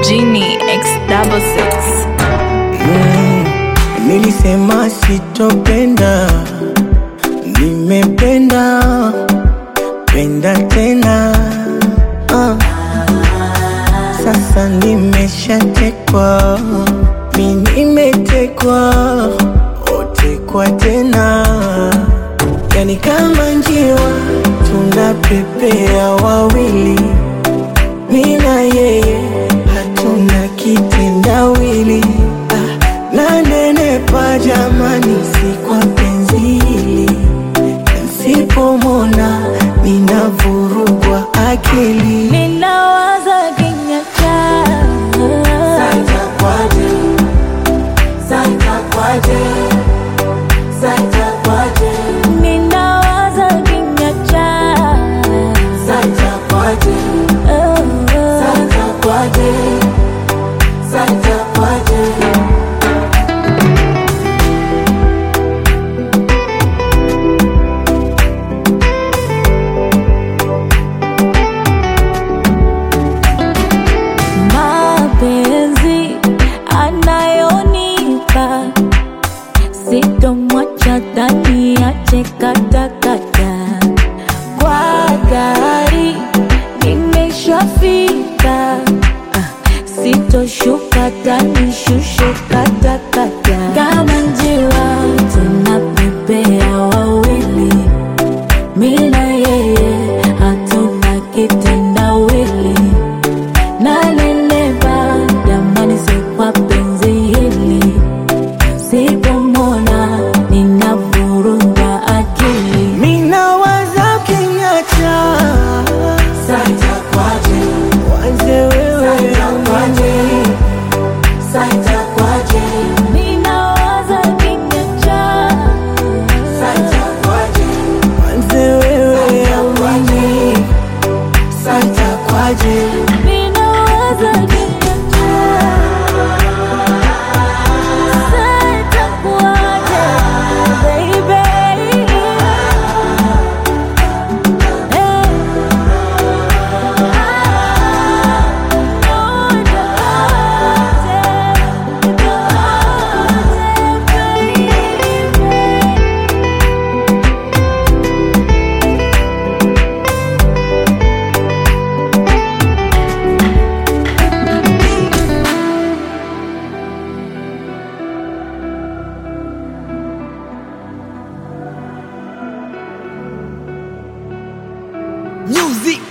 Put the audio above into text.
Genie X double six. Nilisema sitopenda, nimependa penda tena ah. Sasa nimeshatekwa, mi nimetekwa, otekwa tena, yani kama njiwa tunapepea wawili, mi na yeye hatuna kitendawili ah, nanenepa jamani, si kwa penzi hili Nsipomona ninavurugwa akili Ninawaza kinywa chako. Ninawaza kinywa chako. Oh, oh. mapenzi anayonipa sitomwacha tani ache katakata kwa gari nimeshafika Ah, sitoshuka tani shushe katakata kama njiwa tunapepea wawili mina yeye hatuna kitendawili nanenepa jamani, si kwa penzi hili, sipomona ninavurugwa akili. Minawaza kinyacha wanze wewe Ninawaza kinywa chako. wanze wewe amani santa kwaje Ninawaza kinywa chako. Sasa itakuwaje, baby? Eh. music